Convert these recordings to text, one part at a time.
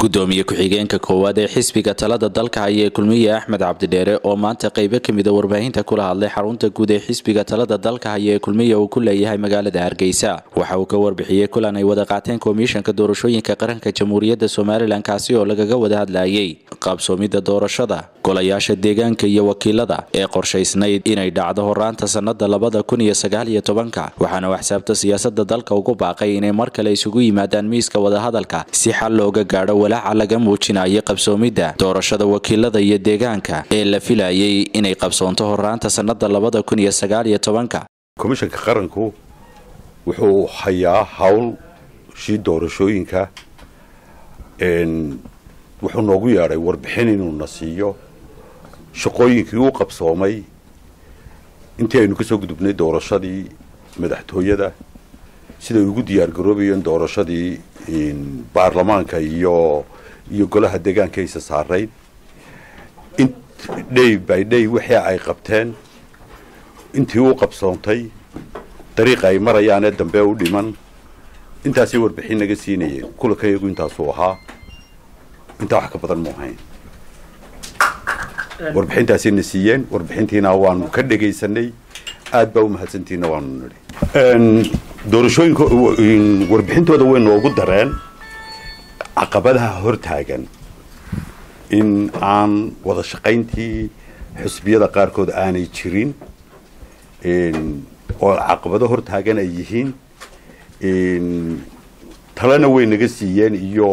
gudoomiye ku-xigeenka koowaad ee xisbiga talada dalka haya ee kulmiye axmed cabdidheere oo maanta qeybo kamida warbaahinta kula hadlay xarunta guud ee xisbiga talada dalka haya ee kulmiye uu ku leeyahay magaalada hargeysa waxa uu ka warbixiyey kulan ay wada qaateen komishanka doorashooyinka qaranka jamhuuriyadda somalilan kaasi oo lagaga wada hadlayay qaabsoomidda doorashada golayaasha deegaanka iyo wakiilada ee qorshaysnayd inay dhacdo horaanta sannada labada kun iyo sagaal iyo tobanka waxaana waxsaabta siyaasada dalka ugu baaqay inay mar kale isugu yimaadaan miiska wadahadalka si xal looga gaadho walaaca laga muujinayo qabsoomidda doorashada wakiilada iyo deegaanka ee la filayay inay qabsoonto horaanta sannada labada kun iyo sagaal iyo tobanka komishanka qaranku wuxuu hayaa hawl shii doorashooyinka wuxuu noogu yeedhay warbixin inuuna siiyo shaqooyinkii u qabsoomay intii aynu kasoo gudubnay doorashadii madaxtooyada siday ugu diyaar garoobayeen doorashadii baarlamaanka iyo iyo golaha deegaanka aysa saarayn day by day wixii ay qabteen intii u qabsoontay dariiqa ay marayaanee dambe u dhiman intaasay warbixin naga siinayeen kulanka iyagu intaasuu ahaa intaa wax ka badan mu ahayn warbixintaasayna siiyeen warbixintiina waanu ka dhegaysanay aad baa u mahadsantiina waanu nidhi doorashooyinka warbixintooda way noogu dareen caqabadaha hortaagan in aan wada shaqayntii xusbiyada qaarkood aanay jirin oo caqabado hortaagan ay yihiin talena way naga siiyeen iyo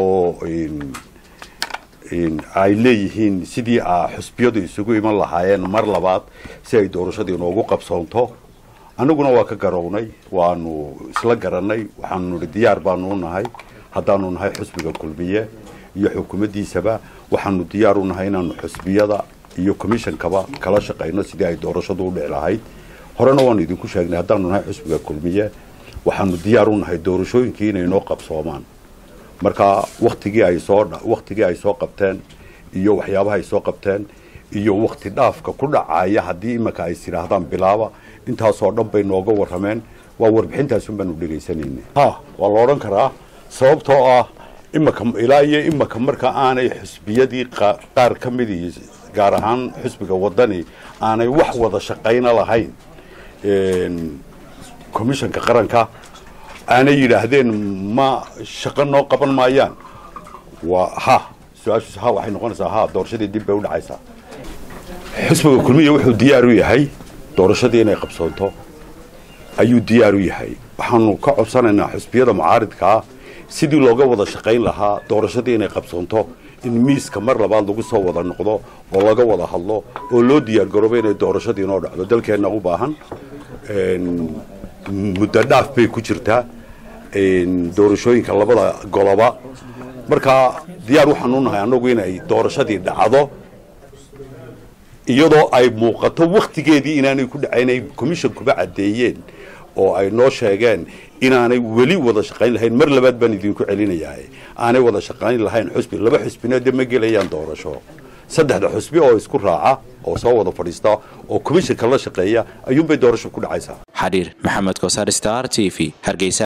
ay leeyihiin sidii a xusbiyadu isugu iman lahaayeen mar labaad si ay doorashadii noogu qabsoonto annaguna waa ka garownay waanu isla garanay waxaanu nihi diyaar baanu u nahay haddaanu nahay xusbiga kulmiye iyo xukuumaddiisaba waxaanu diyaar u nahay inaanu xusbiyada iyo commishonkaba kala shaqayno sidii ay doorashadu u dhici lahayd horena waanu idinku sheegnay haddaanu nahay xusbiga kulmiye waxaanu diyaar u nahay doorashooyinkii inay noo qabsoomaan marka waktigii ay soo waktigii ay soo qabteen iyo waxyaabaha ay soo qabteen iyo wakti dhaafka ku dhacaya haddii imanka ay sidhaahdaan bilaaba intaasoo dhan bay nooga warrameen waa warbixintaasun baanu dhegaysanayna ha waa la odhan karaa sababtoo ah imaka ilaa iyo imaka marka aanay xusbiyadii qaar ka midii gaar ahaan xusbiga wadani aanay wax wada shaqayna lahayn commishanka qaranka aanay yidhaahdeen ma shaqo noo qaban maayaan waa ha su-aashiis ha waxay noqonaysaa ha doorashadii dib bay u dhacaysaa xusbiga kulmiya wuxuu diyaar u yahay doorashadii inay qabsoonto ayuu diyaar u yahay waxaanu ka codsanaynaa xusbiyada mucaaridkaa sidii looga wada shaqayn lahaa doorashadii inay qabsoonto in miiska mar labaad lagu soo wada noqdo oo laga wada hadlo oo loo diyaar garoobo inay doorashadii inoo dhacdo dalkeenna u baahan muddo dhaaf bay ku jirtaa doorashooyinka labada goloba markaa diyaar waxaanu nahay annagu inay doorashadii dhacdo iyadoo ay muuqato waktigeedii inaanay ku dhacaynay commissionkuba caddeeyeen oo ay noo sheegeen inaanay weli wada shaqayn lahayn mar labaad baan idinku celinayaa aanay wada shaqayn lahayn xusbi laba xusbina de ma gelayaan doorasho saddexda xusbi oo isku raaca oo soo wada fadhiista oo commissionka la shaqeeya ayuunbay doorasho ku dhacaysaa xariir maxamed kosaar star t v hargeysa